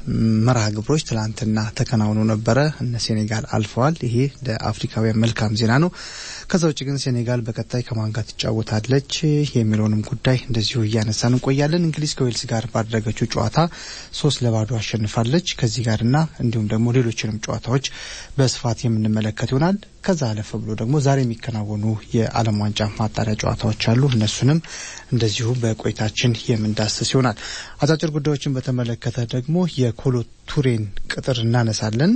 መርሃ ግብሮች ትላንትና ተከናውኖ ነበረ። እነ ሴኔጋል አልፈዋል። ይሄ ለአፍሪካውያን መልካም ዜና ነው። ከዛ ውጭ ግን ሴኔጋል በቀጣይ ከማን ጋር ትጫወታለች የሚለውንም ጉዳይ እንደዚሁ እያነሳን እንቆያለን። እንግሊዝ ከዌልስ ጋር ባደረገችው ጨዋታ ሶስት ለባዶ አሸንፋለች። ከዚህ ጋርና እንዲሁም ደግሞ ሌሎችንም ጨዋታዎች በስፋት የምንመለከት ይሆናል። ከዛ አለፈ ብሎ ደግሞ ዛሬ የሚከናወኑ የዓለም ዋንጫ ማጣሪያ ጨዋታዎች አሉ። እነሱንም እንደዚሁ በቆይታችን የምንዳስስ ይሆናል። አጫጭር ጉዳዮችን በተመለከተ ደግሞ የኮሎ ቱሬን ቅጥር እናነሳለን።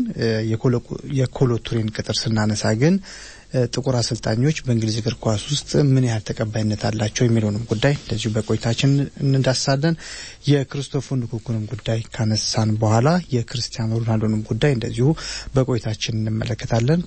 የኮሎ ቱሬን ቅጥር ስናነሳ ግን ጥቁር አሰልጣኞች በእንግሊዝ እግር ኳስ ውስጥ ምን ያህል ተቀባይነት አላቸው የሚለውንም ጉዳይ እንደዚሁ በቆይታችን እንዳሳለን። የክርስቶፈር ንኩኩንም ጉዳይ ካነሳን በኋላ የክርስቲያኖ ሮናልዶንም ጉዳይ እንደዚሁ በቆይታችን እንመለከታለን።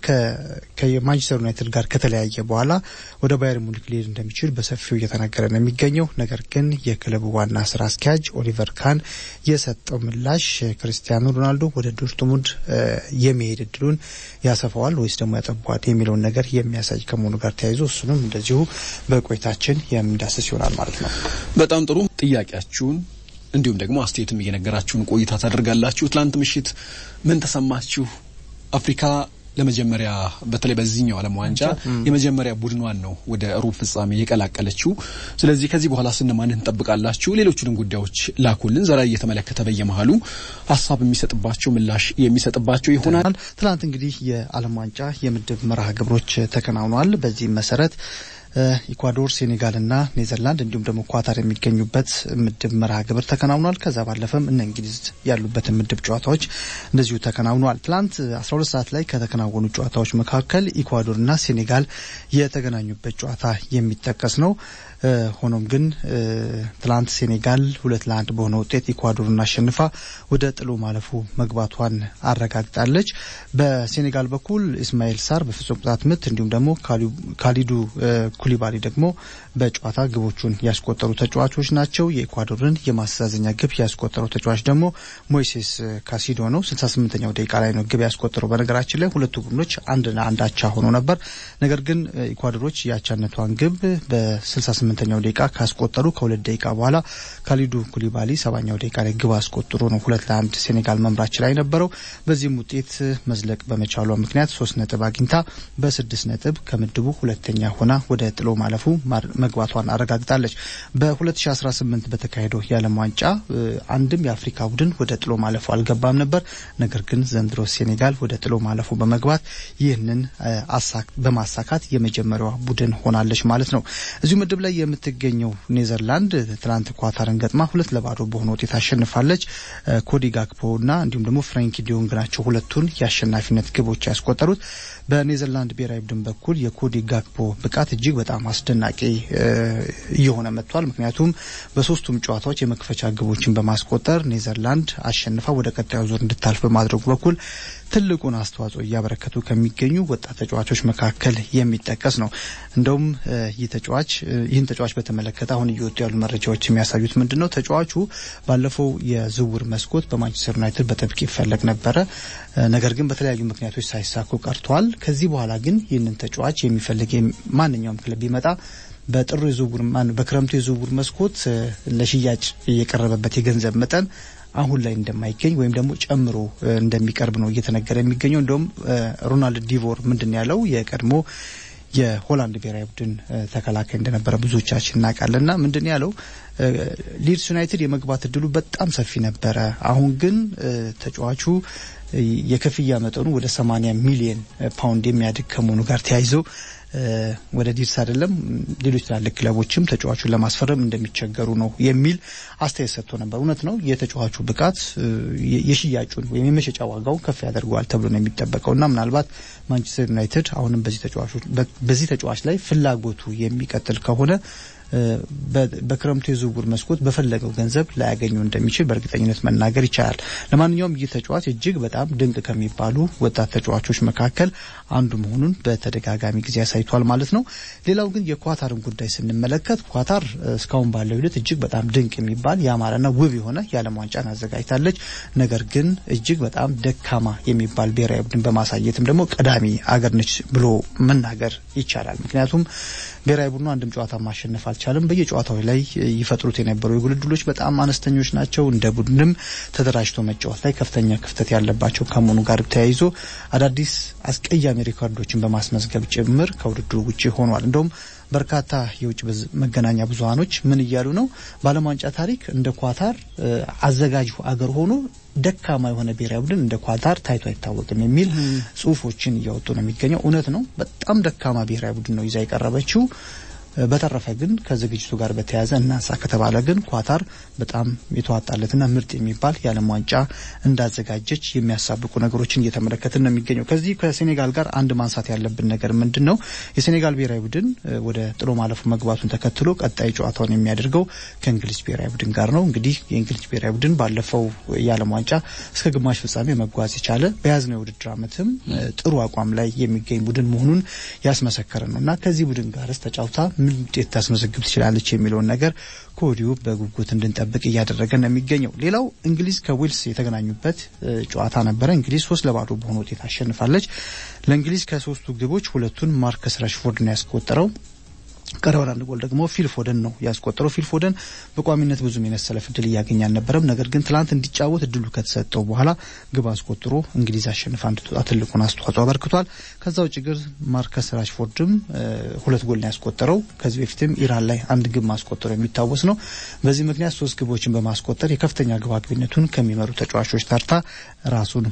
ከማንቸስተር ዩናይትድ ጋር ከተለያየ በኋላ ወደ ባየር ሙኒክ ሊሄድ እንደሚችል በሰፊው እየተነገረ ነው የሚገኘው። ነገር ግን የክለቡ ዋና ስራ አስኪያጅ ኦሊቨር ካን የሰጠው ምላሽ ክርስቲያኖ ሮናልዶ ወደ ዶርትሙንድ የመሄድ እድሉን ያሰፋዋል ወይስ ደግሞ ያጠቧል የሚለውን ነገር የሚያሳይ ከመሆኑ ጋር ተያይዞ እሱንም እንደዚሁ በቆይታችን የምንዳስስ ይሆናል ማለት ነው። በጣም ጥሩ ጥያቄያችሁን እንዲሁም ደግሞ አስተያየትም እየነገራችሁን ቆይታ ታደርጋላችሁ። ትላንት ምሽት ምን ተሰማችሁ? አፍሪካ ለመጀመሪያ በተለይ በዚህኛው ዓለም ዋንጫ የመጀመሪያ ቡድኗን ነው ወደ ሩብ ፍጻሜ የቀላቀለችው። ስለዚህ ከዚህ በኋላ ስነማንን እንጠብቃላችሁ? ሌሎቹንም ጉዳዮች ላኩልን። ዘራ እየተመለከተ በየመሀሉ ሀሳብ የሚሰጥባቸው ምላሽ የሚሰጥባቸው ይሆናል። ትናንት እንግዲህ የዓለም ዋንጫ የምድብ መርሃ ግብሮች ተከናውነዋል። በዚህም መሰረት ኢኳዶር፣ ሴኔጋልና ኔዘርላንድ እንዲሁም ደግሞ ኳታር የሚገኙበት ምድብ መርሃ ግብር ተከናውኗል። ከዛ ባለፈም እነ እንግሊዝ ያሉበትን ምድብ ጨዋታዎች እንደዚሁ ተከናውነዋል። ትላንት 12 ሰዓት ላይ ከተከናወኑ ጨዋታዎች መካከል ኢኳዶርና ሴኔጋል የተገናኙበት ጨዋታ የሚጠቀስ ነው። ሆኖም ግን ትላንት ሴኔጋል ሁለት ለአንድ በሆነ ውጤት ኢኳዶርን አሸንፋ ወደ ጥሎ ማለፉ መግባቷን አረጋግጣለች። በሴኔጋል በኩል ኢስማኤል ሳር በፍጹም ቅጣት ምት እንዲሁም ደግሞ ካሊዱ ኩሊባሊ ደግሞ በጨዋታ ግቦቹን ያስቆጠሩ ተጫዋቾች ናቸው። የኢኳዶርን የማስተዛዘኛ ግብ ያስቆጠረው ተጫዋች ደግሞ ሞይሴስ ካሲዶ ነው። 68ኛው ደቂቃ ላይ ነው ግብ ያስቆጠረው። በነገራችን ላይ ሁለቱ ቡድኖች አንድ ለአንድ አቻ ሆኖ ነበር። ነገር ግን ኢኳዶሮች የአቻነቷን ግብ በ68 ስምንተኛው ደቂቃ ካስቆጠሩ ከሁለት ደቂቃ በኋላ ካሊዱ ኩሊባሊ ሰባኛው ደቂቃ ላይ ግብ አስቆጥሮ ነው ሁለት ለአንድ ሴኔጋል መምራት ችላ የነበረው። በዚህም ውጤት መዝለቅ በመቻሏ ምክንያት ሶስት ነጥብ አግኝታ በስድስት ነጥብ ከምድቡ ሁለተኛ ሆና ወደ ጥሎ ማለፉ መግባቷን አረጋግጣለች። በ2018 በተካሄደው የዓለም ዋንጫ አንድም የአፍሪካ ቡድን ወደ ጥሎ ማለፉ አልገባም ነበር። ነገር ግን ዘንድሮ ሴኔጋል ወደ ጥሎ ማለፉ በመግባት ይህንን በማሳካት የመጀመሪያዋ ቡድን ሆናለች ማለት ነው። እዚሁ ምድብ ላይ የምትገኘው ኔዘርላንድ ትላንት ኳታርን ገጥማ ሁለት ለባዶ በሆነ ውጤት አሸንፋለች። ኮዲ ጋክፖ እና እንዲሁም ደግሞ ፍራንኪ ዲዮንግ ናቸው ሁለቱን የአሸናፊነት ግቦች ያስቆጠሩት። በኔዘርላንድ ብሔራዊ ቡድን በኩል የኮዲ ጋክፖ ብቃት እጅግ በጣም አስደናቂ እየሆነ መጥቷል። ምክንያቱም በሶስቱም ጨዋታዎች የመክፈቻ ግቦችን በማስቆጠር ኔዘርላንድ አሸንፋ ወደ ቀጣዩ ዙር እንድታልፍ በማድረጉ በኩል ትልቁን አስተዋጽኦ እያበረከቱ ከሚገኙ ወጣት ተጫዋቾች መካከል የሚጠቀስ ነው። እንደውም ይህ ተጫዋች ይህን ተጫዋች በተመለከተ አሁን እየወጡ ያሉ መረጃዎች የሚያሳዩት ምንድን ነው? ተጫዋቹ ባለፈው የዝውውር መስኮት በማንቸስተር ዩናይትድ በጥብቅ ይፈለግ ነበረ። ነገር ግን በተለያዩ ምክንያቶች ሳይሳኩ ቀርተዋል። ከዚህ በኋላ ግን ይህንን ተጫዋች የሚፈልግ ማንኛውም ክለብ ቢመጣ በጥሩ የዝውውር በክረምቱ የዝውውር መስኮት ለሽያጭ የቀረበበት የገንዘብ መጠን አሁን ላይ እንደማይገኝ ወይም ደግሞ ጨምሮ እንደሚቀርብ ነው እየተነገረ የሚገኘው። እንደውም ሮናልድ ዲቮር ምንድን ያለው የቀድሞ የሆላንድ ብሔራዊ ቡድን ተከላካይ እንደነበረ ብዙዎቻችን እናውቃለንና ምንድን ያለው ሊድስ ዩናይትድ የመግባት እድሉ በጣም ሰፊ ነበረ። አሁን ግን ተጫዋቹ የክፍያ መጠኑ ወደ 80 ሚሊዮን ፓውንድ የሚያድግ ከመሆኑ ጋር ተያይዞ ወደ ዲርስ አይደለም ሌሎች ትላልቅ ክለቦችም ተጫዋቹን ለማስፈረም እንደሚቸገሩ ነው የሚል አስተያየት ሰጥቶ ነበር። እውነት ነው። የተጫዋቹ ብቃት የሽያጩን ወይም የመሸጫ ዋጋውን ከፍ ያደርገዋል ተብሎ ነው የሚጠበቀው እና ምናልባት ማንቸስተር ዩናይትድ አሁንም በዚህ ተጫዋች ላይ ፍላጎቱ የሚቀጥል ከሆነ በክረምቱ የዝውውር መስኮት በፈለገው ገንዘብ ላያገኙ እንደሚችል በእርግጠኝነት መናገር ይቻላል። ለማንኛውም ይህ ተጫዋች እጅግ በጣም ድንቅ ከሚባሉ ወጣት ተጫዋቾች መካከል አንዱ መሆኑን በተደጋጋሚ ጊዜ አሳይቷል ማለት ነው። ሌላው ግን የኳታርን ጉዳይ ስንመለከት ኳታር እስካሁን ባለው ሂደት እጅግ በጣም ድንቅ የሚባል ያማረና ውብ የሆነ የዓለም ዋንጫን አዘጋጅታለች። ነገር ግን እጅግ በጣም ደካማ የሚባል ብሔራዊ ቡድን በማሳየትም ደግሞ ቀዳሚ አገር ነች ብሎ መናገር ይቻላል። ምክንያቱም ብሔራዊ ቡድኑ አንድም ጨዋታ ማሸነፍ አልቻለም። በየጨዋታዎች ላይ ይፈጥሩት የነበሩ የጎል ዕድሎች በጣም አነስተኞች ናቸው። እንደ ቡድንም ተደራጅቶ መጫወት ላይ ከፍተኛ ክፍተት ያለባቸው ከመሆኑ ጋር ተያይዞ አዳዲስ አስቀያሚ ሪኮርዶችን በማስመዝገብ ጭምር ከውድድሩ ውጭ ሆኗል። እንደውም በርካታ የውጭ መገናኛ ብዙኃኖች ምን እያሉ ነው? በዓለም ዋንጫ ታሪክ እንደ ኳታር አዘጋጁ አገር ሆኖ ደካማ የሆነ ብሔራዊ ቡድን እንደ ኳታር ታይቶ አይታወቅም የሚል ጽሁፎችን እያወጡ ነው የሚገኘው። እውነት ነው። በጣም ደካማ ብሔራዊ ቡድን ነው ይዛ የቀረበችው። በተረፈ ግን ከዝግጅቱ ጋር በተያያዘ እናንሳ ከተባለ ግን ኳታር በጣም የተዋጣለትና ምርጥ የሚባል የዓለም ዋንጫ እንዳዘጋጀች የሚያሳብቁ ነገሮችን እየተመለከትን ነው የሚገኘው። ከዚህ ከሴኔጋል ጋር አንድ ማንሳት ያለብን ነገር ምንድን ነው? የሴኔጋል ብሔራዊ ቡድን ወደ ጥሎ ማለፉ መግባቱን ተከትሎ ቀጣይ ጨዋታውን የሚያደርገው ከእንግሊዝ ብሔራዊ ቡድን ጋር ነው። እንግዲህ የእንግሊዝ ብሔራዊ ቡድን ባለፈው የዓለም ዋንጫ እስከ ግማሽ ፍጻሜ መጓዝ የቻለ በያዝነው የውድድር ዓመትም ጥሩ አቋም ላይ የሚገኝ ቡድን መሆኑን ያስመሰከረ ነው እና ከዚህ ቡድን ጋርስ ተጫውታ ምን ውጤት ታስመዘግብ ትችላለች የሚለውን ነገር ከወዲሁ በጉጉት እንድንጠብቅ እያደረገ ነው የሚገኘው። ሌላው እንግሊዝ ከዌልስ የተገናኙበት ጨዋታ ነበረ። እንግሊዝ ሶስት ለባዶ በሆነ ውጤት አሸንፋለች። ለእንግሊዝ ከሶስቱ ግቦች ሁለቱን ማርከስ ረሽፎርድ ነው ያስቆጠረው። ቀሪውን አንድ ጎል ደግሞ ፊል ፎደን ነው ያስቆጠረው። ፊል ፎደን በቋሚነት ብዙም የመሰለፍ እድል እያገኘ አልነበረም። ነገር ግን ትላንት እንዲጫወት እድሉ ከተሰጠው በኋላ ግብ አስቆጥሮ እንግሊዝ አሸንፋ እንድትወጣ ትልቁን አስተዋጽኦ አበርክቷል። ከዛ ውጭ ግን ማርከስ ራሽፎርድም ሁለት ጎል ነው ያስቆጠረው። ከዚህ በፊትም ኢራን ላይ አንድ ግብ ማስቆጠሩ የሚታወስ ነው። በዚህ ምክንያት ሶስት ግቦችን በማስቆጠር የከፍተኛ ግብ አግቢነቱን ከሚመሩ ተጫዋቾች ተርታ ራሱን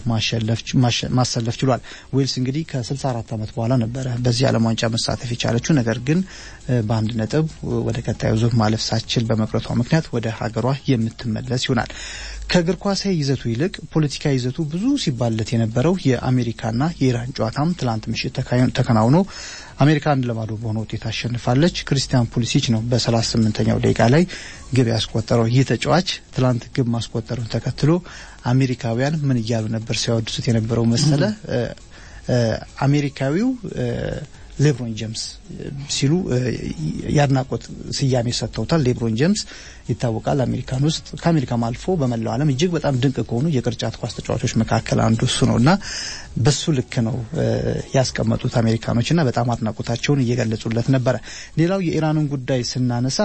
ማሰለፍ ችሏል። ዌልስ እንግዲህ ከ64 ዓመት በኋላ ነበረ በዚህ ዓለም ዋንጫ መሳተፍ የቻለችው ነገር ግን በአንድ ነጥብ ወደ ቀጣዩ ዙር ማለፍ ሳትችል በመቅረቷ ምክንያት ወደ ሀገሯ የምትመለስ ይሆናል። ከእግር ኳሳዊ ይዘቱ ይልቅ ፖለቲካዊ ይዘቱ ብዙ ሲባለት የነበረው የአሜሪካና የኢራን ጨዋታም ትላንት ምሽት ተከናውኖ አሜሪካ አንድ ለባዶ በሆነ ውጤት አሸንፋለች። ክሪስቲያን ፑሊሲች ነው በሰላሳ ስምንተኛው ደቂቃ ላይ ግብ ያስቆጠረው። ይህ ተጫዋች ትላንት ግብ ማስቆጠሩን ተከትሎ አሜሪካውያን ምን እያሉ ነበር ሲያወድሱት የነበረው መሰለ አሜሪካዊው ሌብሮን ጄምስ ሲሉ የአድናቆት ስያሜ ሰጥተውታል። ሌብሮን ጄምስ ይታወቃል። አሜሪካን ውስጥ ከአሜሪካም አልፎ በመላው ዓለም እጅግ በጣም ድንቅ ከሆኑ የቅርጫት ኳስ ተጫዋቾች መካከል አንዱ እሱ ነው እና በሱ ልክ ነው ያስቀመጡት አሜሪካኖች እና በጣም አድናቆታቸውን እየገለጹለት ነበረ። ሌላው የኢራንን ጉዳይ ስናነሳ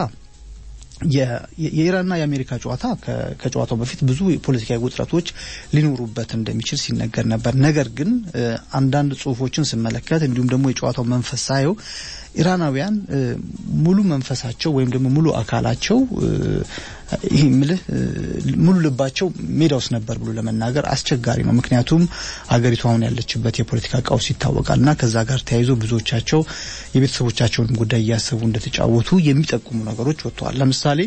የኢራንና የአሜሪካ ጨዋታ ከጨዋታው በፊት ብዙ ፖለቲካዊ ውጥረቶች ሊኖሩበት እንደሚችል ሲነገር ነበር። ነገር ግን አንዳንድ ጽሁፎችን ስመለከት እንዲሁም ደግሞ የጨዋታው መንፈስ ሳየው ኢራናውያን ሙሉ መንፈሳቸው ወይም ደግሞ ሙሉ አካላቸው ይህ ምልህ ሙሉ ልባቸው ሜዳ ውስጥ ነበር ብሎ ለመናገር አስቸጋሪ ነው። ምክንያቱም አገሪቱ አሁን ያለችበት የፖለቲካ ቀውስ ይታወቃል እና ከዛ ጋር ተያይዞ ብዙዎቻቸው የቤተሰቦቻቸውንም ጉዳይ እያሰቡ እንደተጫወቱ የሚጠቁሙ ነገሮች ወጥተዋል። ለምሳሌ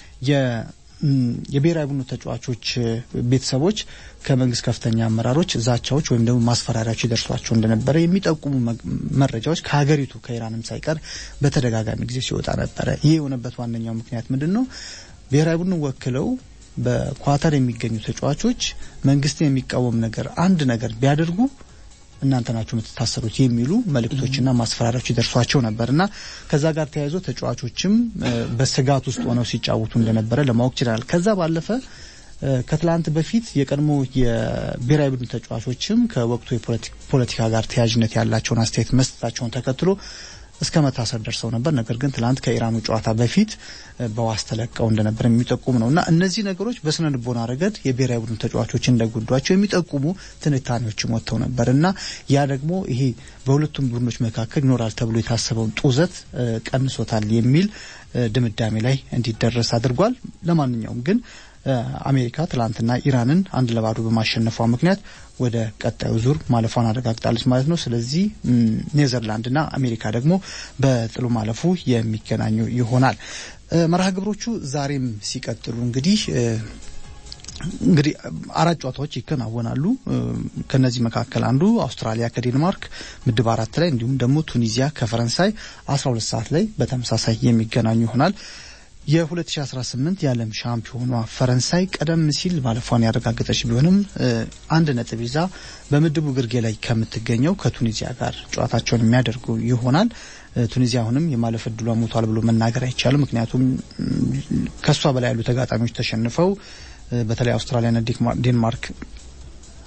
የብሔራዊ ቡድኑ ተጫዋቾች ቤተሰቦች ከመንግስት ከፍተኛ አመራሮች ዛቻዎች ወይም ደግሞ ማስፈራሪያዎች ይደርሷቸው እንደነበረ የሚጠቁሙ መረጃዎች ከሀገሪቱ ከኢራንም ሳይቀር በተደጋጋሚ ጊዜ ሲወጣ ነበረ። ይህ የሆነበት ዋነኛው ምክንያት ምንድን ነው? ብሔራዊ ቡድኑ ወክለው በኳታር የሚገኙ ተጫዋቾች መንግስትን የሚቃወም ነገር አንድ ነገር ቢያደርጉ እናንተ ናችሁ የምትታሰሩት የሚሉ መልእክቶችና ማስፈራሪያዎች ይደርሷቸው ነበር እና ከዛ ጋር ተያይዞ ተጫዋቾችም በስጋት ውስጥ ሆነው ሲጫወቱ እንደነበረ ለማወቅ ችላል። ከዛ ባለፈ ከትላንት በፊት የቀድሞ የብሔራዊ ቡድን ተጫዋቾችም ከወቅቱ የፖለቲካ ጋር ተያያዥነት ያላቸውን አስተያየት መስጠታቸውን ተከትሎ እስከ መታሰር ደርሰው ነበር። ነገር ግን ትላንት ከኢራኑ ጨዋታ በፊት በዋስ ተለቀው እንደነበር የሚጠቁም ነው እና እነዚህ ነገሮች በስነ ልቦና ረገድ የብሔራዊ ቡድን ተጫዋቾች እንደጎዷቸው የሚጠቁሙ ትንታኔዎችም ወጥተው ነበር እና ያ ደግሞ ይሄ በሁለቱም ቡድኖች መካከል ይኖራል ተብሎ የታሰበውን ጡዘት ቀንሶታል የሚል ድምዳሜ ላይ እንዲደረስ አድርጓል። ለማንኛውም ግን አሜሪካ ትላንትና ኢራንን አንድ ለባዶ በማሸነፏ ምክንያት ወደ ቀጣዩ ዙር ማለፏን አረጋግጣለች ማለት ነው። ስለዚህ ኔዘርላንድና አሜሪካ ደግሞ በጥሎ ማለፉ የሚገናኙ ይሆናል። መርሃ ግብሮቹ ዛሬም ሲቀጥሉ እንግዲህ እንግዲህ አራት ጨዋታዎች ይከናወናሉ። ከነዚህ መካከል አንዱ አውስትራሊያ ከዴንማርክ ምድብ አራት ላይ እንዲሁም ደግሞ ቱኒዚያ ከፈረንሳይ አስራ ሁለት ሰዓት ላይ በተመሳሳይ የሚገናኙ ይሆናል። የ2018 የዓለም ሻምፒዮኗ ፈረንሳይ ቀደም ሲል ማለፏን ያረጋገጠች ቢሆንም አንድ ነጥብ ይዛ በምድቡ ግርጌ ላይ ከምትገኘው ከቱኒዚያ ጋር ጨዋታቸውን የሚያደርጉ ይሆናል። ቱኒዚያ አሁንም የማለፍ እድሏ ሞቷል ብሎ መናገር አይቻልም። ምክንያቱም ከሷ በላይ ያሉ ተጋጣሚዎች ተሸንፈው በተለይ አውስትራሊያና ዴንማርክ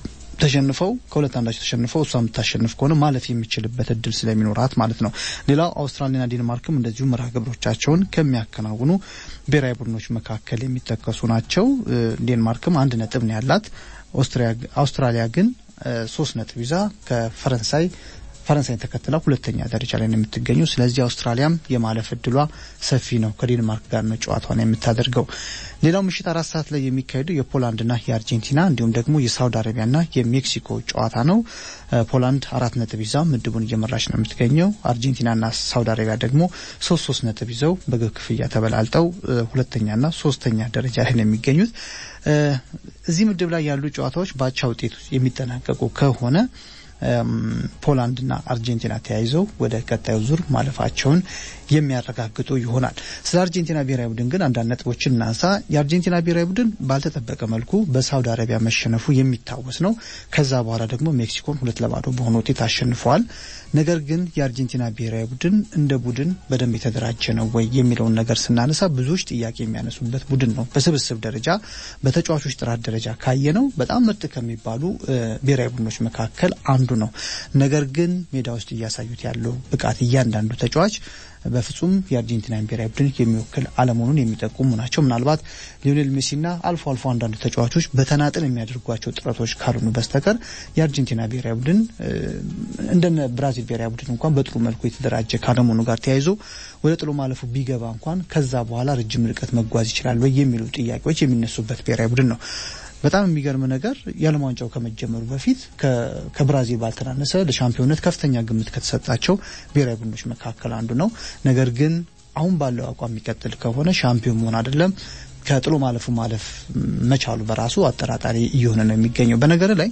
ተሸንፈው ከሁለት አንዳቸው ተሸንፈው እሷ የምታሸንፍ ከሆነ ማለፍ የሚችልበት እድል ስለሚኖራት ማለት ነው። ሌላው አውስትራሊያና ዲንማርክም እንደዚሁ መርሃ ግብሮቻቸውን ከሚያከናውኑ ብሔራዊ ቡድኖች መካከል የሚጠቀሱ ናቸው። ዴንማርክም አንድ ነጥብ ነው ያላት። አውስትራሊያ ግን ሶስት ነጥብ ይዛ ከፈረንሳይ ፈረንሳይን ተከትላ ሁለተኛ ደረጃ ላይ ነው የምትገኘው። ስለዚህ አውስትራሊያም የማለፍ እድሏ ሰፊ ነው። ከዴንማርክ ጋር ነው ጨዋታዋን የምታደርገው። ሌላው ምሽት አራት ሰዓት ላይ የሚካሄደው የፖላንድና የአርጀንቲና እንዲሁም ደግሞ የሳውዲ አረቢያና የሜክሲኮ ጨዋታ ነው። ፖላንድ አራት ነጥብ ይዛ ምድቡን እየመራች ነው የምትገኘው። አርጀንቲናና ሳውዲ አረቢያ ደግሞ ሶስት ሶስት ነጥብ ይዘው በግብ ክፍያ ተበላልጠው ሁለተኛና ሶስተኛ ደረጃ ላይ ነው የሚገኙት። እዚህ ምድብ ላይ ያሉ ጨዋታዎች በአቻ ውጤት የሚጠናቀቁ ከሆነ ፖላንድና አርጀንቲና ተያይዘው ወደ ቀጣዩ ዙር ማለፋቸውን የሚያረጋግጡ ይሆናል። ስለ አርጀንቲና ብሔራዊ ቡድን ግን አንዳንድ ነጥቦችን እናንሳ። የአርጀንቲና ብሔራዊ ቡድን ባልተጠበቀ መልኩ በሳውዲ አረቢያ መሸነፉ የሚታወስ ነው። ከዛ በኋላ ደግሞ ሜክሲኮን ሁለት ለባዶ በሆነ ውጤት አሸንፈዋል። ነገር ግን የአርጀንቲና ብሔራዊ ቡድን እንደ ቡድን በደንብ የተደራጀ ነው ወይ የሚለውን ነገር ስናነሳ ብዙዎች ጥያቄ የሚያነሱበት ቡድን ነው። በስብስብ ደረጃ በተጫዋቾች ጥራት ደረጃ ካየ ነው በጣም ምርጥ ከሚባሉ ብሔራዊ ቡድኖች መካከል አንዱ ነው። ነገር ግን ሜዳ ውስጥ እያሳዩት ያለው ብቃት እያንዳንዱ ተጫዋች በፍጹም የአርጀንቲና ብሔራዊ ቡድን የሚወክል አለመሆኑን የሚጠቁሙ ናቸው። ምናልባት ሊዮኔል ሜሲና አልፎ አልፎ አንዳንዱ ተጫዋቾች በተናጥል የሚያደርጓቸው ጥረቶች ካልሆኑ በስተቀር የአርጀንቲና ብሔራዊ ቡድን እንደነ ብራዚል ብሔራዊ ቡድን እንኳን በጥሩ መልኩ የተደራጀ ካለመሆኑ ጋር ተያይዞ ወደ ጥሎ ማለፉ ቢገባ እንኳን ከዛ በኋላ ረጅም ርቀት መጓዝ ይችላል ወይ የሚሉ ጥያቄዎች የሚነሱበት ብሔራዊ ቡድን ነው። በጣም የሚገርም ነገር የዓለም ዋንጫው ከመጀመሩ በፊት ከብራዚል ባልተናነሰ ለሻምፒዮንነት ከፍተኛ ግምት ከተሰጣቸው ብሔራዊ ቡድኖች መካከል አንዱ ነው። ነገር ግን አሁን ባለው አቋም የሚቀጥል ከሆነ ሻምፒዮን መሆን አይደለም ከጥሎ ማለፉ ማለፍ መቻሉ በራሱ አጠራጣሪ እየሆነ ነው የሚገኘው። በነገር ላይ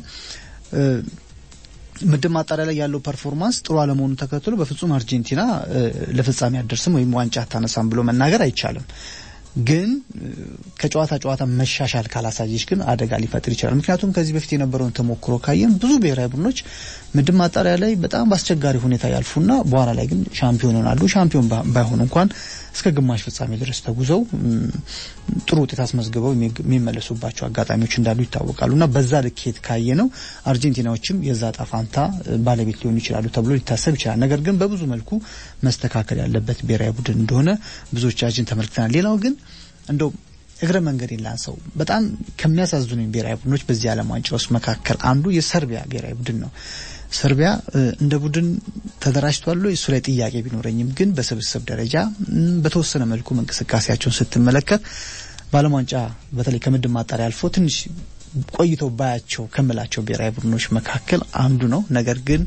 ምድብ ማጣሪያ ላይ ያለው ፐርፎርማንስ ጥሩ አለመሆኑን ተከትሎ በፍጹም አርጀንቲና ለፍጻሜ አደርስም ወይም ዋንጫ አታነሳም ብሎ መናገር አይቻልም። ግን ከጨዋታ ጨዋታ መሻሻል ካላሳየች ግን አደጋ ሊፈጥር ይችላል። ምክንያቱም ከዚህ በፊት የነበረውን ተሞክሮ ካየን ብዙ ብሔራዊ ቡድኖች ምድብ ማጣሪያ ላይ በጣም በአስቸጋሪ ሁኔታ ያልፉና በኋላ ላይ ግን ሻምፒዮን ይሆናሉ። ሻምፒዮን ባይሆኑ እንኳን እስከ ግማሽ ፍጻሜ ድረስ ተጉዘው ጥሩ ውጤት አስመዝግበው የሚመለሱባቸው አጋጣሚዎች እንዳሉ ይታወቃሉ እና በዛ ልኬት ካየ ነው አርጀንቲናዎችም የዛ ጣፋንታ ባለቤት ሊሆኑ ይችላሉ ተብሎ ሊታሰብ ይችላል። ነገር ግን በብዙ መልኩ መስተካከል ያለበት ብሔራዊ ቡድን እንደሆነ ብዙዎቻችን ተመልክተናል። ሌላው ግን እንደው እግረ መንገድ ላንሰው በጣም ከሚያሳዝኑኝ ብሔራዊ ቡድኖች በዚህ ዓለም ዋንጫ ውስጥ መካከል አንዱ የሰርቢያ ብሔራዊ ቡድን ነው። ሰርቢያ እንደ ቡድን ተደራጅቷል። እሱ ላይ ጥያቄ ቢኖረኝም ግን በስብስብ ደረጃ በተወሰነ መልኩ እንቅስቃሴያቸውን ስትመለከት በዓለም ዋንጫ በተለይ ከምድብ ማጣሪያ አልፎ ትንሽ ቆይተው ባያቸው ከምላቸው ብሔራዊ ቡድኖች መካከል አንዱ ነው። ነገር ግን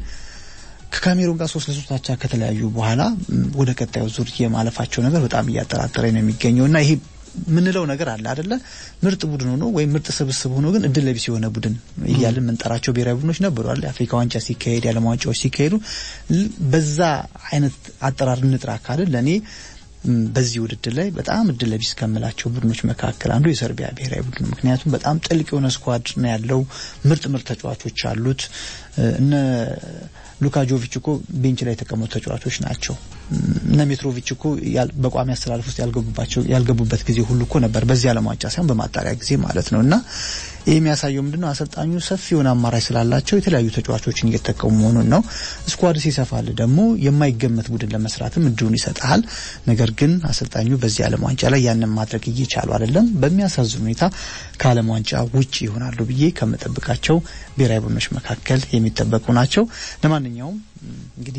ከካሜሩን ጋር ሶስት ለሶስት አቻ ከተለያዩ በኋላ ወደ ቀጣዩ ዙር የማለፋቸው ነገር በጣም እያጠራጠረ ነው የሚገኘው እና ይሄ ምንለው ነገር አለ አደለ? ምርጥ ቡድን ሆኖ ወይም ምርጥ ስብስብ ሆኖ ግን እድል ለቢስ የሆነ ቡድን እያልን የምንጠራቸው ብሔራዊ ቡድኖች ነበሩ አለ። የአፍሪካ ዋንጫ ሲካሄድ፣ የዓለም ዋንጫዎች ሲካሄዱ በዛ አይነት አጠራር እንጥራ ካልን ለእኔ በዚህ ውድድር ላይ በጣም እድል ለቢስ ከምላቸው ቡድኖች መካከል አንዱ የሰርቢያ ብሔራዊ ቡድን ምክንያቱም በጣም ጥልቅ የሆነ ስኳድ ነው ያለው። ምርጥ ምርጥ ተጫዋቾች አሉት። እነ ሉካ ጆቪች እኮ ቤንች ላይ የተቀመጡ ተጫዋቾች ናቸው። እነ ሜትሮቪች እኮ በቋሚ አስተላለፍ ውስጥ ያልገቡባቸው ያልገቡበት ጊዜ ሁሉ እኮ ነበር። በዚህ ዓለም ዋንጫ ሳይሆን በማጣሪያ ጊዜ ማለት ነው። እና ይህ የሚያሳየው ምንድነው? አሰልጣኙ ሰፊ የሆነ አማራጭ ስላላቸው የተለያዩ ተጫዋቾችን እየተጠቀሙ መሆኑን ነው። ስኳድ ሲሰፋል ደግሞ የማይገመት ቡድን ለመስራትም እድሉን ይሰጣል። ነገር ግን አሰልጣኙ በዚህ ዓለም ዋንጫ ላይ ያንን ማድረግ እየቻሉ አይደለም። በሚያሳዝን ሁኔታ ከዓለም ዋንጫ ውጭ ይሆናሉ ብዬ ከምጠብቃቸው ብሔራዊ ቡድኖች መካከል የሚጠበቁ ናቸው። ለማንኛውም እንግዲህ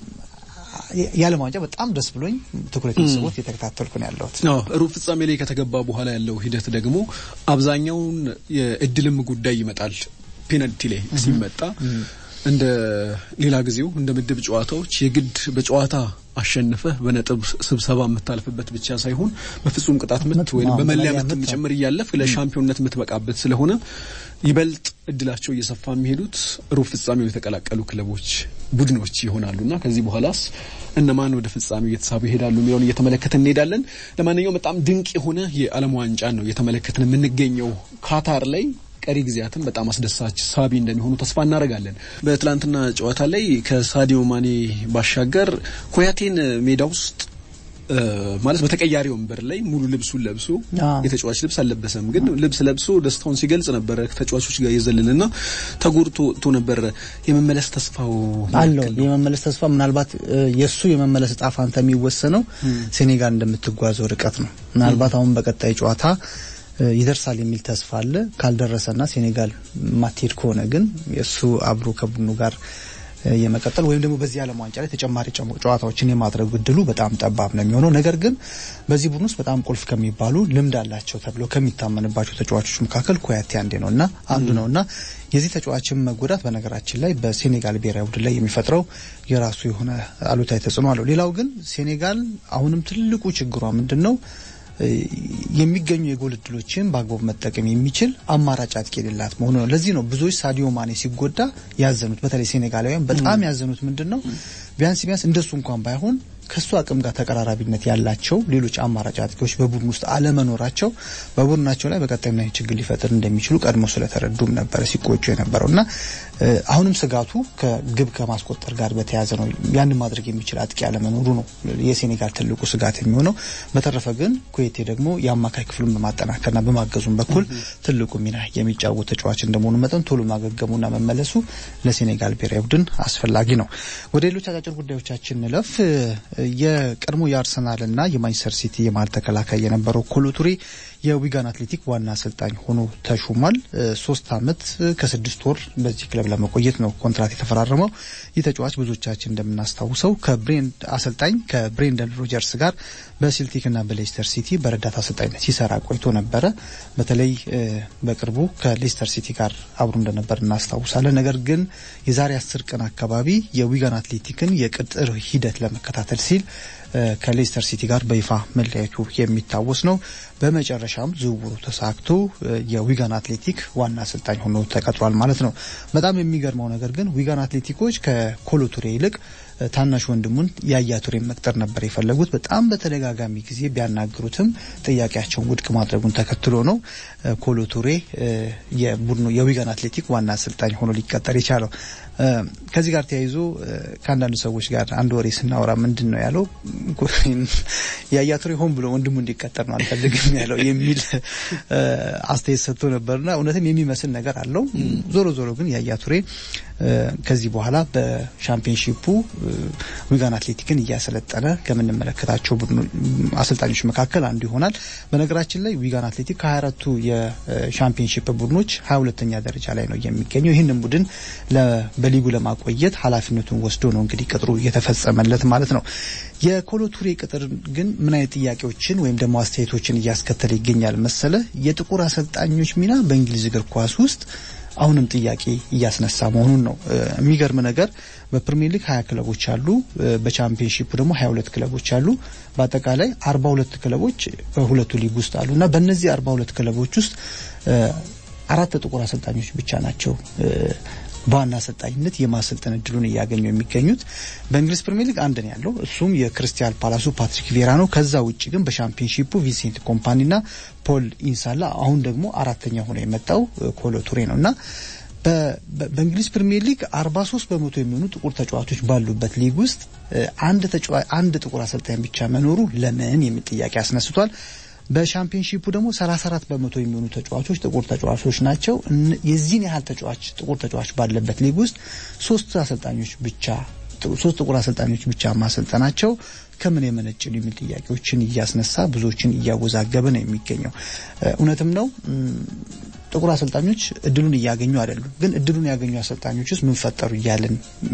የዓለም ዋንጫ በጣም ደስ ብሎኝ ትኩረት ስቦት እየተከታተልኩ ነው ያለሁት። ሩብ ፍጻሜ ላይ ከተገባ በኋላ ያለው ሂደት ደግሞ አብዛኛውን የእድልም ጉዳይ ይመጣል። ፔናልቲ ላይ ሲመጣ እንደ ሌላ ጊዜው እንደ ምድብ ጨዋታዎች የግድ በጨዋታ አሸንፈህ በነጥብ ስብሰባ የምታልፍበት ብቻ ሳይሆን በፍጹም ቅጣት ምት ወይም በመለያ ምት ጭምር እያለፍ ለሻምፒዮንነት የምትበቃበት ስለሆነ ይበልጥ እድላቸው እየሰፋ የሚሄዱት ሩብ ፍጻሜው የተቀላቀሉ ክለቦች ቡድኖች ይሆናሉና ከዚህ በኋላስ እነማን ወደ ፍጻሜው እየተሳቡ ይሄዳሉ የሚለውን እየተመለከትን እንሄዳለን። ለማንኛውም በጣም ድንቅ የሆነ የዓለም ዋንጫ ነው እየተመለከትን የምንገኘው ካታር ላይ ቀሪ ጊዜያትን በጣም አስደሳች ሳቢ እንደሚሆኑ ተስፋ እናደርጋለን። በትላንትና ጨዋታ ላይ ከሳዲዮ ማኔ ባሻገር ኮያቴን ሜዳ ውስጥ ማለት በተቀያሪ ወንበር ላይ ሙሉ ልብሱን ለብሶ የተጫዋች ልብስ አልለበሰም፣ ግን ልብስ ለብሶ ደስታውን ሲገልጽ ነበረ። ከተጫዋቾች ጋር የዘለልና ተጎድቶ ወጥቶ ነበረ። የመመለስ ተስፋው አለው። የመመለስ ተስፋ ምናልባት የእሱ የመመለስ እጣ ፋንታ የሚወሰነው ሴኔጋል እንደምትጓዘው ርቀት ነው። ምናልባት አሁን በቀጣይ ጨዋታ ይደርሳል የሚል ተስፋ አለ። ካልደረሰና ሴኔጋል ማትሄድ ከሆነ ግን የእሱ አብሮ ከቡድኑ ጋር የመቀጠል ወይም ደግሞ በዚህ ዓለም ዋንጫ ላይ ተጨማሪ ጨዋታዎችን የማድረግ እድሉ በጣም ጠባብ ነው የሚሆነው። ነገር ግን በዚህ ቡድን ውስጥ በጣም ቁልፍ ከሚባሉ ልምድ አላቸው ተብሎ ከሚታመንባቸው ተጫዋቾች መካከል ኮያቴ አንዴ ነውና አንዱ ነውና የዚህ ተጫዋችን መጎዳት በነገራችን ላይ በሴኔጋል ብሔራዊ ቡድን ላይ የሚፈጥረው የራሱ የሆነ አሉታዊ ተጽዕኖ አለው። ሌላው ግን ሴኔጋል አሁንም ትልቁ ችግሯ ምንድን ነው? የሚገኙ የጎል እድሎችን በአግባቡ መጠቀም የሚችል አማራጭ አጥቂ የሌላት መሆኑ ነው። ለዚህ ነው ብዙዎች ሳዲዮ ማኔ ሲጎዳ ያዘኑት። በተለይ ሴኔጋላውያን በጣም ያዘኑት ምንድን ነው ቢያንስ ቢያንስ እንደሱ እንኳን ባይሆን ከሱ አቅም ጋር ተቀራራቢነት ያላቸው ሌሎች አማራጭ አጥቂዎች በቡድን ውስጥ አለመኖራቸው በቡድናቸው ላይ በቀጣይ ምን ችግር ሊፈጥር እንደሚችሉ ቀድሞ ስለተረዱም ነበረ ሲቆጩ የነበረው እና አሁንም ስጋቱ ከግብ ከማስቆጠር ጋር በተያያዘ ነው። ያን ማድረግ የሚችል አጥቂ አለመኖሩ ነው የሴኔጋል ትልቁ ስጋት የሚሆነው። በተረፈ ግን ኩዌቴ ደግሞ የአማካይ ክፍሉን በማጠናከርና በማገዙም በኩል ትልቁ ሚና የሚጫወት ተጫዋች እንደመሆኑ መጠን ቶሎ ማገገሙና መመለሱ ለሴኔጋል ብሔራዊ ቡድን አስፈላጊ ነው። ወደ ሌሎች አጫጭር ጉዳዮቻችን እንለፍ። የቀድሞ የአርሰናልና የማንቸስተር ሲቲ የመሀል ተከላካይ የነበረው ኮሎቱሬ የዊጋን አትሌቲክ ዋና አሰልጣኝ ሆኖ ተሹሟል። ሶስት አመት ከስድስት ወር በዚህ ክለብ ለመቆየት ነው ኮንትራት የተፈራረመው። ይህ ተጫዋች ብዙዎቻችን እንደምናስታውሰው አሰልጣኝ ከብሬንደን ሮጀርስ ጋር በሴልቲክና በሌስተር ሲቲ በረዳት አሰልጣኝነት ሲሰራ ቆይቶ ነበረ። በተለይ በቅርቡ ከሌስተር ሲቲ ጋር አብሮ እንደነበር እናስታውሳለን። ነገር ግን የዛሬ አስር ቀን አካባቢ የዊጋን አትሌቲክን የቅጥር ሂደት ለመከታተል ሲል ከሌስተር ሲቲ ጋር በይፋ መለያየቱ የሚታወስ ነው። በመጨረሻም ዝውውሩ ተሳክቶ የዊጋን አትሌቲክ ዋና አሰልጣኝ ሆኖ ተቀጥሯል ማለት ነው። በጣም የሚገርመው ነገር ግን ዊጋን አትሌቲኮች ከኮሎቱሬ ይልቅ ታናሽ ወንድሙን ያያ ቱሬን መቅጠር ነበር የፈለጉት። በጣም በተደጋጋሚ ጊዜ ቢያናግሩትም ጥያቄያቸውን ውድቅ ማድረጉን ተከትሎ ነው ኮሎቱሬ የቡድኑ የዊጋን አትሌቲክ ዋና አሰልጣኝ ሆኖ ሊቀጠር የቻለው። ከዚህ ጋር ተያይዞ ከአንዳንድ ሰዎች ጋር አንድ ወሬ ስናወራ ምንድን ነው ያለው ያያ ቱሬ ሆን ብሎ ወንድሙ እንዲቀጠር ነው አልፈልግም ያለው የሚል አስተያየት ሰጥቶ ነበርና እውነትም የሚመስል ነገር አለው። ዞሮ ዞሮ ግን ያያ ቱሬ ከዚህ በኋላ በሻምፒዮንሺፑ ዊጋን አትሌቲክን እያሰለጠነ ከምንመለከታቸው አሰልጣኞች መካከል አንዱ ይሆናል። በነገራችን ላይ ዊጋን አትሌቲክ ከ24ቱ የሻምፒዮንሺፕ ቡድኖች 22ኛ ደረጃ ላይ ነው የሚገኘው። ይህንን ቡድን በሊጉ ለማቆየት ኃላፊነቱን ወስዶ ነው እንግዲህ ቅጥሩ እየተፈጸመለት ማለት ነው። የኮሎቱሬ ቅጥር ግን ምን አይነት ጥያቄዎችን ወይም ደግሞ አስተያየቶችን እያስከተለ ይገኛል መሰለ? የጥቁር አሰልጣኞች ሚና በእንግሊዝ እግር ኳስ ውስጥ አሁንም ጥያቄ እያስነሳ መሆኑን ነው። የሚገርም ነገር በፕሪሚየር ሊግ ሀያ ክለቦች አሉ። በቻምፒየንሺፑ ደግሞ ሀያ ሁለት ክለቦች አሉ። በአጠቃላይ አርባ ሁለት ክለቦች በሁለቱ ሊግ ውስጥ አሉ እና በእነዚህ አርባ ሁለት ክለቦች ውስጥ አራት ጥቁር አሰልጣኞች ብቻ ናቸው በዋና አሰልጣኝነት የማሰልጠን እድሉን እያገኙ የሚገኙት በእንግሊዝ ፕሪሚየር ሊግ አንድ ነው ያለው። እሱም የክርስቲያል ፓላሱ ፓትሪክ ቬራ ነው። ከዛ ውጭ ግን በሻምፒዮንሺፑ ቪንሴንት ኮምፓኒና ፖል ኢንሳላ፣ አሁን ደግሞ አራተኛ ሆኖ የመጣው ኮሎ ቱሬ ነው እና በእንግሊዝ ፕሪሚየር ሊግ 43 በመቶ የሚሆኑ ጥቁር ተጫዋቾች ባሉበት ሊግ ውስጥ አንድ አንድ ጥቁር አሰልጣኝ ብቻ መኖሩ ለምን የሚል ጥያቄ አስነስቷል። በሻምፒዮንሺፑ ደግሞ 34 በመቶ የሚሆኑ ተጫዋቾች ጥቁር ተጫዋቾች ናቸው። የዚህን ያህል ተጫዋች ጥቁር ተጫዋች ባለበት ሊግ ውስጥ ሶስት አሰልጣኞች ብቻ ሶስት ጥቁር አሰልጣኞች ብቻ ማሰልጠናቸው ከምን የመነጭ ነው የሚል ጥያቄዎችን እያስነሳ ብዙዎችን እያወዛገበ ነው የሚገኘው። እውነትም ነው ጥቁር አሰልጣኞች እድሉን እያገኙ አይደሉም። ግን እድሉን ያገኙ አሰልጣኞች ውስጥ ምን ፈጠሩ እያልን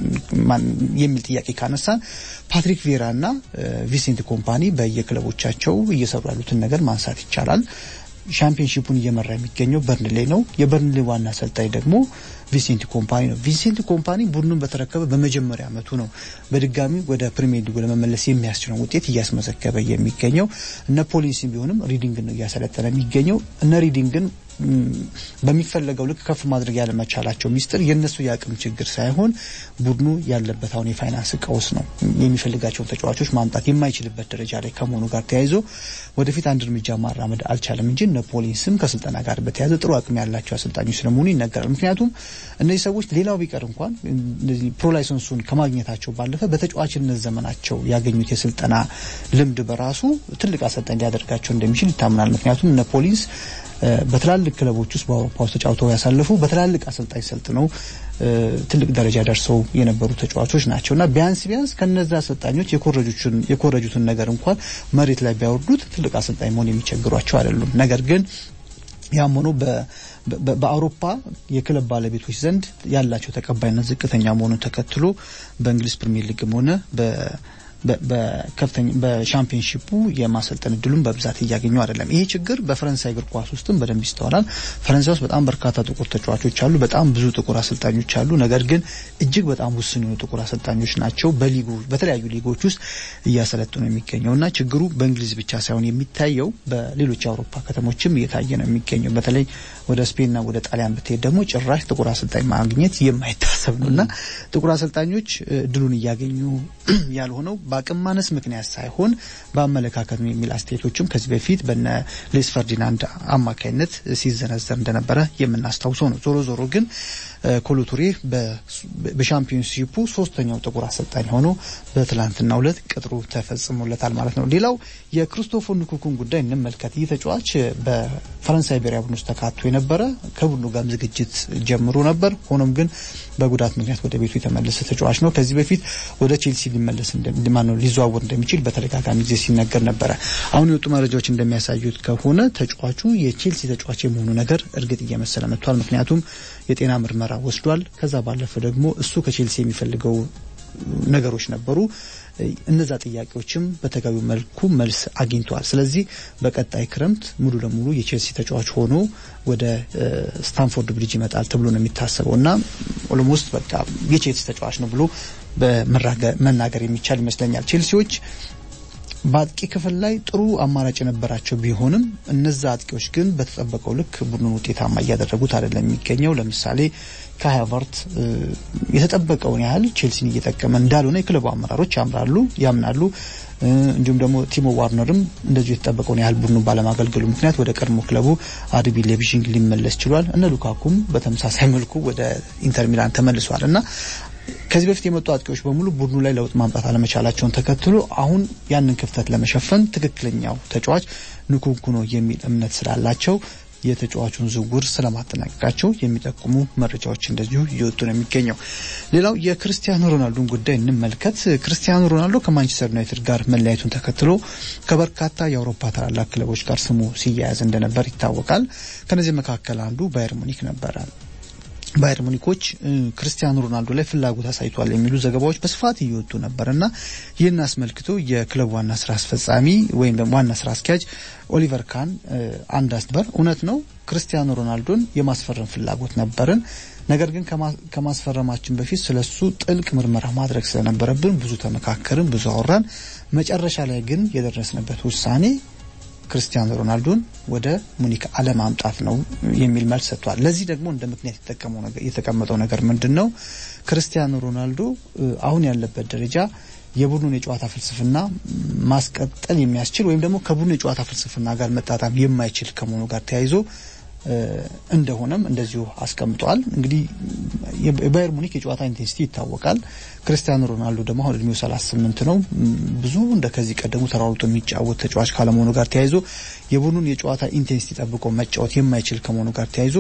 የሚል ጥያቄ ካነሳን ፓትሪክ ቬራ እና ቪሴንት ኮምፓኒ በየክለቦቻቸው እየሰሩ ያሉትን ነገር ማንሳት ይቻላል። ሻምፒዮንሺፑን እየመራ የሚገኘው በርንሌ ነው። የበርንሌ ዋና አሰልጣኝ ደግሞ ቪንሴንት ኮምፓኒ ነው። ቪንሴንት ኮምፓኒ ቡድኑን በተረከበ በመጀመሪያ ዓመቱ ነው በድጋሚ ወደ ፕሪሚየር ሊጉ ለመመለስ የሚያስችለውን ውጤት እያስመዘገበ የሚገኘው። እነ ፖሊሲ ቢሆንም ሪዲንግን ነው እያሰለጠነ የሚገኘው። እነ ሪዲንግን በሚፈለገው ልክ ከፍ ማድረግ ያለመቻላቸው ሚስጥር የእነሱ የአቅም ችግር ሳይሆን ቡድኑ ያለበት አሁን የፋይናንስ ቀውስ ነው። የሚፈልጋቸውን ተጫዋቾች ማምጣት የማይችልበት ደረጃ ላይ ከመሆኑ ጋር ተያይዞ ወደፊት አንድ እርምጃ ማራመድ አልቻለም እንጂ ነፖሊስም ከስልጠና ጋር በተያያዘ ጥሩ አቅም ያላቸው አሰልጣኞች ስለመሆኑ ይነገራል። ምክንያቱም እነዚህ ሰዎች ሌላው ቢቀር እንኳን እነዚህ ፕሮ ላይሰንሱን ከማግኘታቸው ባለፈ በተጫዋችነት ዘመናቸው ያገኙት የስልጠና ልምድ በራሱ ትልቅ አሰልጣኝ ሊያደርጋቸው እንደሚችል ይታምናል። ምክንያቱም ነፖሊስ በትላልቅ ክለቦች ውስጥ በአውሮፓ ውስጥ ተጫውተው ያሳለፉ በትላልቅ አሰልጣኝ ሰልጥነው ትልቅ ደረጃ ደርሰው የነበሩ ተጫዋቾች ናቸው እና ቢያንስ ቢያንስ ከነዛ አሰልጣኞች የኮረጁትን ነገር እንኳን መሬት ላይ ቢያወርዱት ትልቅ አሰልጣኝ መሆን የሚቸግሯቸው አይደሉም። ነገር ግን ያም ሆኖ በአውሮፓ የክለብ ባለቤቶች ዘንድ ያላቸው ተቀባይነት ዝቅተኛ መሆኑን ተከትሎ በእንግሊዝ ፕሪሚየር ሊግም ሆነ በከፍተኛ በሻምፒዮንሺፑ የማሰልጠን እድሉን በብዛት እያገኙ አይደለም። ይሄ ችግር በፈረንሳይ እግር ኳስ ውስጥም በደንብ ይስተዋላል። ፈረንሳይ ውስጥ በጣም በርካታ ጥቁር ተጫዋቾች አሉ፣ በጣም ብዙ ጥቁር አሰልጣኞች አሉ። ነገር ግን እጅግ በጣም ውስን የሆኑ ጥቁር አሰልጣኞች ናቸው በሊጉ በተለያዩ ሊጎች ውስጥ እያሰለጥኑ የሚገኘው እና ችግሩ በእንግሊዝ ብቻ ሳይሆን የሚታየው በሌሎች የአውሮፓ ከተሞችም እየታየ ነው የሚገኘው። በተለይ ወደ ስፔንና ወደ ጣሊያን ብትሄድ ደግሞ ጭራሽ ጥቁር አሰልጣኝ ማግኘት የማይታሰብ ነው እና ጥቁር አሰልጣኞች እድሉን እያገኙ ያልሆነው በአቅም ማነስ ምክንያት ሳይሆን በአመለካከት ነው የሚል አስተያየቶችም ከዚህ በፊት በነ ሌስ ፈርዲናንድ አማካይነት ሲዘነዘር እንደነበረ የምናስታውሰው ነው። ዞሮ ዞሮ ግን ኮሎቱሬ በሻምፒዮንሺፑ ሶስተኛው ጥቁር አሰልጣኝ ሆኖ በትላንትናው ዕለት ቅጥሩ ተፈጽሞለታል ማለት ነው። ሌላው የክሪስቶፈር ንኩኩን ጉዳይ እንመልከት። ይህ ተጫዋች በፈረንሳይ ብሔራዊ ቡድን ውስጥ ተካቶ የነበረ ከቡድኑ ጋርም ዝግጅት ጀምሮ ነበር። ሆኖም ግን በጉዳት ምክንያት ወደ ቤቱ የተመለሰ ተጫዋች ነው። ከዚህ በፊት ወደ ቼልሲ ሊመለስ እንደማነው ሊዘዋወር እንደሚችል በተደጋጋሚ ጊዜ ሲነገር ነበረ። አሁን የወጡ መረጃዎች እንደሚያሳዩት ከሆነ ተጫዋቹ የቼልሲ ተጫዋች የመሆኑ ነገር እርግጥ እየመሰለ መጥቷል። ምክንያቱም የጤና ምርመራ ወስዷል። ከዛ ባለፈ ደግሞ እሱ ከቼልሲ የሚፈልገው ነገሮች ነበሩ። እነዛ ጥያቄዎችም በተገቢው መልኩ መልስ አግኝተዋል። ስለዚህ በቀጣይ ክረምት ሙሉ ለሙሉ የቼልሲ ተጫዋች ሆኖ ወደ ስታንፎርድ ብሪጅ ይመጣል ተብሎ ነው የሚታሰበው እና ኦልሞስት በቃ የቼልሲ ተጫዋች ነው ብሎ መናገር የሚቻል ይመስለኛል። ቼልሲዎች በአጥቂ ክፍል ላይ ጥሩ አማራጭ የነበራቸው ቢሆንም እነዛ አጥቂዎች ግን በተጠበቀው ልክ ቡድኑን ውጤታማ እያደረጉት አይደለም የሚገኘው። ለምሳሌ ካይ ሃቨርት የተጠበቀውን ያህል ቼልሲን እየጠቀመ እንዳልሆነ የክለቡ አመራሮች ያምራሉ ያምናሉ። እንዲሁም ደግሞ ቲሞ ዋርነርም እንደዚሁ የተጠበቀውን ያህል ቡድኑ ባለማገልገሉ ምክንያት ወደ ቀድሞ ክለቡ አርቢ ሌቪዥንግ ሊመለስ ችሏል። እነ ሉካኩም በተመሳሳይ መልኩ ወደ ኢንተር ሚላን ተመልሷል እና ከዚህ በፊት የመጡ አጥቂዎች በሙሉ ቡድኑ ላይ ለውጥ ማምጣት አለመቻላቸውን ተከትሎ አሁን ያንን ክፍተት ለመሸፈን ትክክለኛው ተጫዋች ንኩንኩ ነው የሚል እምነት ስላላቸው የተጫዋቹን ዝውውር ስለማጠናቀቃቸው የሚጠቁሙ መረጃዎች እንደዚሁ እየወጡ ነው የሚገኘው። ሌላው የክርስቲያኖ ሮናልዶን ጉዳይ እንመልከት። ክርስቲያኖ ሮናልዶ ከማንቸስተር ዩናይትድ ጋር መለያየቱን ተከትሎ ከበርካታ የአውሮፓ ታላላቅ ክለቦች ጋር ስሙ ሲያያዝ እንደነበር ይታወቃል። ከነዚህ መካከል አንዱ ባየር ሙኒክ ነበረ። ባየር ሙኒኮች ክርስቲያኖ ሮናልዶ ላይ ፍላጎት አሳይቷል የሚሉ ዘገባዎች በስፋት እየወጡ ነበር እና ይህን አስመልክቶ የክለቡ ዋና ስራ አስፈጻሚ ወይም ደግሞ ዋና ስራ አስኪያጅ ኦሊቨር ካን አንድ አስበር እውነት ነው ክርስቲያኖ ሮናልዶን የማስፈረም ፍላጎት ነበርን። ነገር ግን ከማስፈረማችን በፊት ስለሱ ጥልቅ ምርመራ ማድረግ ስለነበረብን ብዙ ተመካከርን፣ ብዙ አወራን። መጨረሻ ላይ ግን የደረስንበት ውሳኔ ክርስቲያኖ ሮናልዶን ወደ ሙኒክ አለማምጣት ነው የሚል መልስ ሰጥቷል። ለዚህ ደግሞ እንደ ምክንያት የተቀመጠው ነገር ምንድን ነው? ክርስቲያኖ ሮናልዶ አሁን ያለበት ደረጃ የቡድኑን የጨዋታ ፍልስፍና ማስቀጠል የሚያስችል ወይም ደግሞ ከቡድኑ የጨዋታ ፍልስፍና ጋር መጣጣም የማይችል ከመሆኑ ጋር ተያይዞ እንደሆነም እንደዚሁ አስቀምጠዋል። እንግዲህ የባየር ሙኒክ የጨዋታ ኢንቴንሲቲ ይታወቃል። ክርስቲያኖ ሮናልዶ ደግሞ አሁን እድሜው 38 ነው። ብዙ እንደ ከዚህ ቀደሙ ተሯሩጦ የሚጫወት ተጫዋች ካለመሆኑ ጋር ተያይዞ የቡድኑን የጨዋታ ኢንቴንሲቲ ጠብቆ መጫወት የማይችል ከመሆኑ ጋር ተያይዞ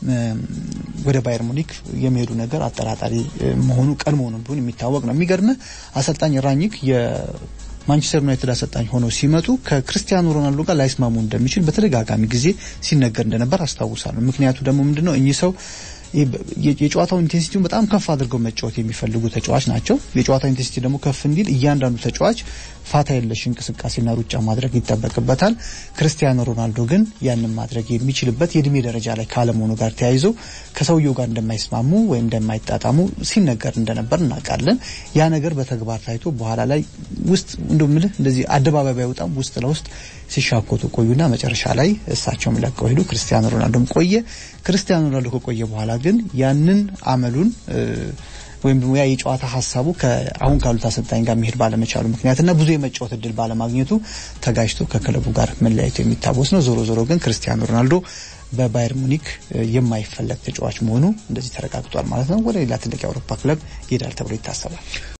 ወደ ባየር ሙኒክ የሚሄዱ ነገር አጠራጣሪ መሆኑ ቀድሞውንም ቢሆን የሚታወቅ ነው። የሚገርምህ አሰልጣኝ ራኒክ ማንቸስተር ዩናይትድ አሰልጣኝ ሆነው ሲመጡ ከክርስቲያኖ ሮናልዶ ጋር ላይስማሙ እንደሚችል በተደጋጋሚ ጊዜ ሲነገር እንደነበር አስታውሳለሁ። ምክንያቱ ደግሞ ምንድነው? እኚህ ሰው የጨዋታው ኢንቴንሲቲውን በጣም ከፍ አድርገው መጫወት የሚፈልጉ ተጫዋች ናቸው። የጨዋታው ኢንቴንሲቲ ደግሞ ከፍ እንዲል እያንዳንዱ ተጫዋች ፋታ የለሽ እንቅስቃሴና ሩጫ ማድረግ ይጠበቅበታል። ክርስቲያኖ ሮናልዶ ግን ያንን ማድረግ የሚችልበት የእድሜ ደረጃ ላይ ካለመሆኑ ጋር ተያይዞ ከሰውየው ጋር እንደማይስማሙ ወይም እንደማይጣጣሙ ሲነገር እንደነበር እናውቃለን። ያ ነገር በተግባር ታይቶ በኋላ ላይ ውስጥ እንደው ምልህ እንደዚህ አደባባይ ባይወጣም ውስጥ ለውስጥ ሲሻኮቱ ቆዩና መጨረሻ ላይ እሳቸውም ለቀው ሄዱ። ክርስቲያኖ ሮናልዶም ቆየ። ክርስቲያኖ ሮናልዶ ከቆየ በኋላ ግን ያንን አመሉን ወይም ደግሞ ያ የጨዋታ ሀሳቡ አሁን ካሉት አሰልጣኝ ጋር መሄድ ባለመቻሉ ምክንያትና ብዙ የመጫወት እድል ባለማግኘቱ ተጋጅቶ ከክለቡ ጋር መለያየቱ የሚታወስ ነው። ዞሮ ዞሮ ግን ክርስቲያኖ ሮናልዶ በባየር ሙኒክ የማይፈለግ ተጫዋች መሆኑ እንደዚህ ተረጋግጧል ማለት ነው። ወደ ሌላ ትልቅ የአውሮፓ ክለብ ይሄዳል ተብሎ ይታሰባል።